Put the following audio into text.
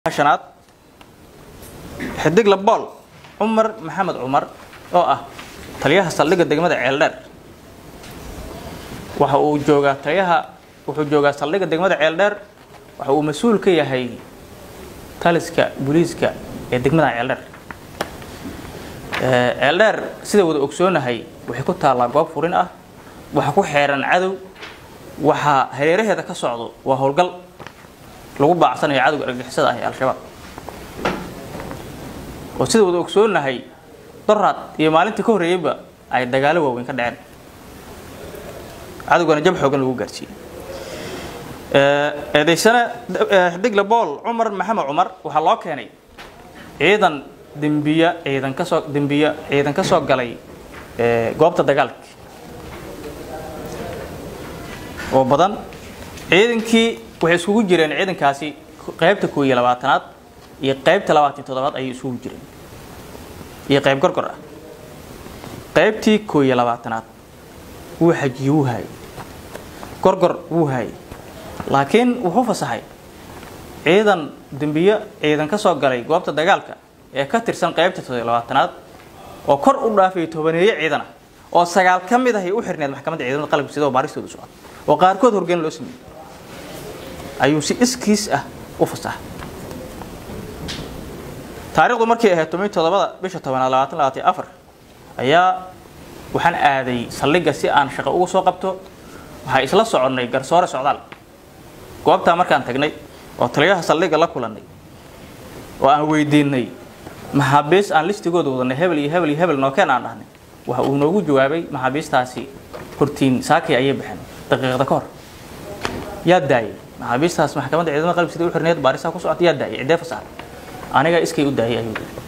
shanaad xidig labool cumar maxamed cumar oo ah taliyaha saldhigga degmada ceeldheer waxa uu joogaa taliyaha wuxuu joogaa saldhigga degmada ceeldheer waxa uu mas-uul ka yahay taliska booliiska ee degmada ceeldheer ceeldheer sida wada ogsoonahay waxay ku taallaa goob furin ah waxa ku xeeran cadow waxaa hareeraheeda ka socdo waa howlgal lagu baacsanayo cadowga argagixisada ah ee al-shabaab oo sida wada ogsoonahay doraad iyo maalintii ka horreeyeyba ay dagaalo waaweyn ka dhaceen cadowgana jab xoogan lagu gaarsiiyey eedaysane xidigle bool cumar maxamed cumar waxaa loo keenay ciidan dembiya ciidan kasoo dembiya ciidan ka soo galay goobta dagaalka oo badan ciidankii waxay isugu jireen ciidankaasi qaybta koo iyo labaatanaad iyo qaybta labaatan toddobaad ayay isugu jireen iyo qayb gorgor ah qaybtii koo iyo labaatanaad wuu xajiye wuu haayay gorgor wuu haayay laakiin wuxuu fasaxay ciidan dembiyo ciidan ka soo galay goobta dagaalka ee ka tirsan qaybta toddobiyo labaatanaad oo kor u dhaafay tobaneeye ciidan ah oo sagaal ka mid ahay u xirneed maxkamadda ciidamada qalabka sida oo baaristooda socda oo qaarkood horgeyn loo sameeyey ayuu si iskiis ah u fasaxay taariikhdu markay ahayd toban toddobada bisha tobanaad labaatan labaatan afar ayaa waxaan aaday saldhigga si aan shaqo uga soo qabto waxaa isla soconnay garsoore socdaal goobtaa markaan tagnay oo taliyaha saldhigga la kulannay oo aan weydiinay maxaabiis aan listigooda wadanay hebel iyo hebel iyo hebel nookeen aan dhahnay waxa uu noogu jawaabay maxaabiistaasi hortiin saakay ayay baxeen daqiiqda ka hor yaa daayay maxaabiistaas maxkamadda ciidamada qalab sida u xirneed baarisaa ku socota yaa daayay ciddee fasaxay aniga iskay u daayay ayuu yidhi